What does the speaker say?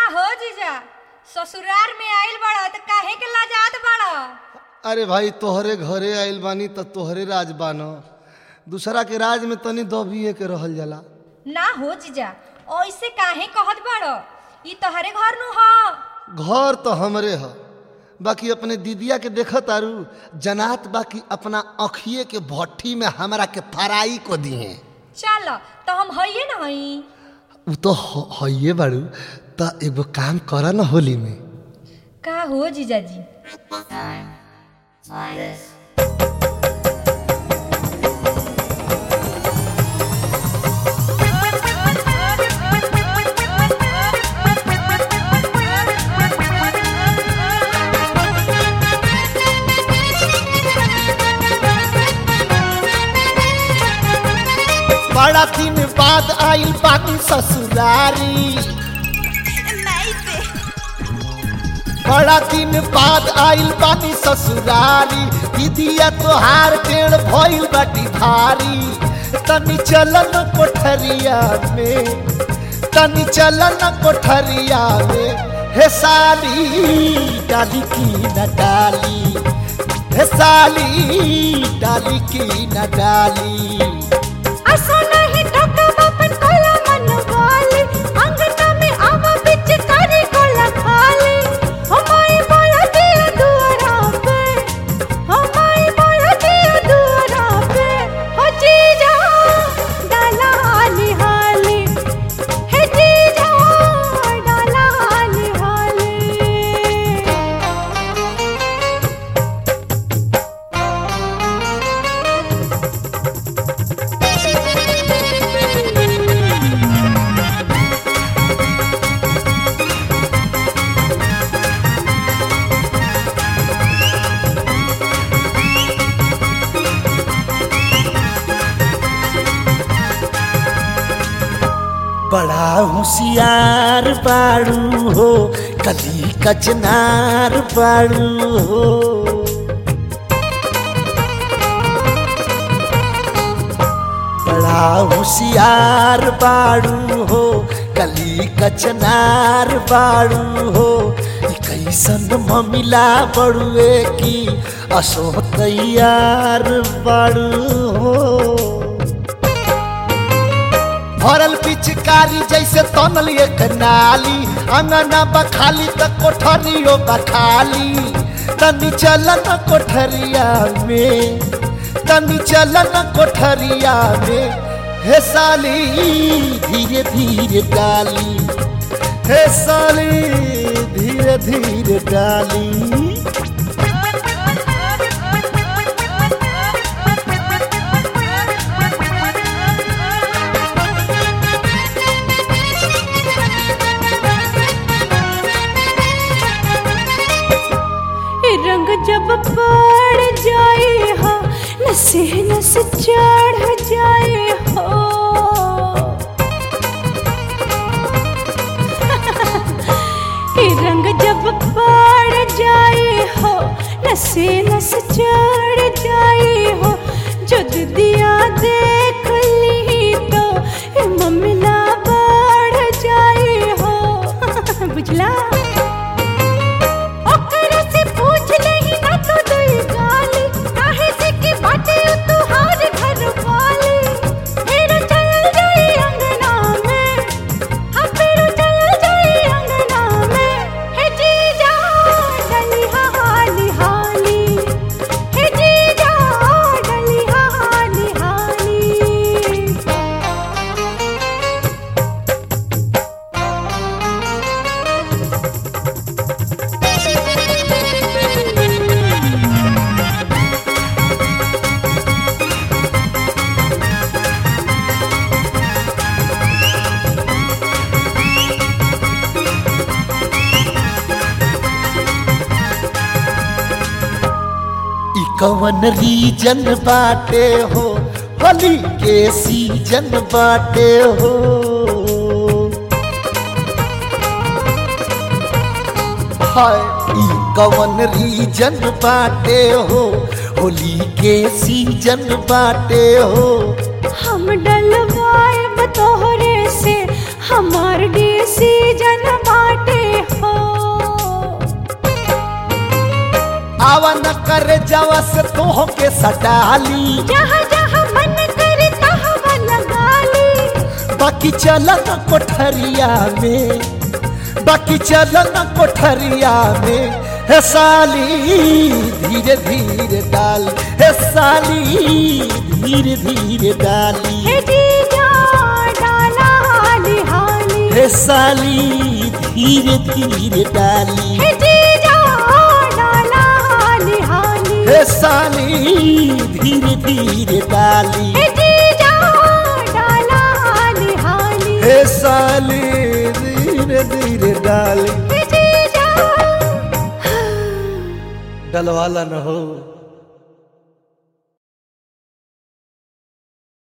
हो जीजा ससुराल में आइल बड़ा त काहे के लाजात बड़ा अरे भाई तोहरे घरे आइल बानी त तोहरे राज बान दूसरा के राज में तनी दबिए के रहल जाला ना हो जीजा ऐसे काहे कहत बड़ो ई तोहरे घर नु ह घर तो हमरे ह बाकी अपने दीदिया के देखत आरू जनात बाकी अपना अखिए के भट्ठी में हमरा के फराई को दिए चल तो हम हइये न हई उ तो ह- हइये बारू त एगो काम कर न होली में का हो जीजा जी बड़ा दिन बाद आइल बानी ससुरारी बड़ा दिन बाद आइल बानी ससुरारी दीदिया तोहार पेड़ भइल बाटी भारी तनी चलन कोठरिया में तनी चलन कोठरिया में हे साली डाली की न डाली हे साली डाली की न डाली असो नहीं टकम अपन कोला मन वाली अंगना में आवा बिच करी कोला खाली हमाई बोला दिया दुआरा पे हमाई बोला दिया दुआरा पे हो जीजा डाला हाली हाली हे जीजा डाला हाली हाली बड़ा होशियार बाड़ू हो कली कचनार बाड़ू हो बड़ा होशियार बाड़ू हो कली कचनार बाड़ू हो ई कैसन ममिला बड़ुए की असो तैयार बाड़ू हो भरल पिचकारी जैसे तनल एक नाली अंगना बखाली त कोठरियो बखाली तनी चलन कोठरिया में तनी चलन कोठरिया में हे साली धीरे धीरे डाली हे साली धीरे धीरे डाली रंग जब पड़ जाए हो नसे नस चढ़ जाए हो ये रंग जब पड़ जाए हो नसे नस चढ़ जाए हो जो दिया देख ली तो ये ममला बढ़ जाए हो बुझला ओकरा से पूछ लेही ना तो दुई गाली काहे से कि बाटे उ तुहार घर वाली फिर चल जाई अंगना में हाँ फिर चल जाई अंगना में हे जीजा डली हाली हाली हे जीजा डली हाली हाली ई कवन रीजन बाटे हो होली के सीजन बाटे हो हाय ई कवन रीजन बाटे हो होली के सीजन बाटे हो हम डलवाए तोहरे से हमार डीसी जन बाटे करे जावा से तोह के सटाली जहाँ जहाँ मन करे तहाँ लगा ली बाकी चलन कोठरिया में बाकी चलन कोठरिया में हे साली धीरे धीरे डाल हे साली धीरे धीरे डाली हे जीजा डाला हाली हाली हे साली धीरे धीरे डाली हे जीजा डाला हाली हाली हे साली धीरे धीरे डाली हे जीजा डाला हाली हाली हे साली धीरे धीरे डाली हे जीजा डलवाला न हो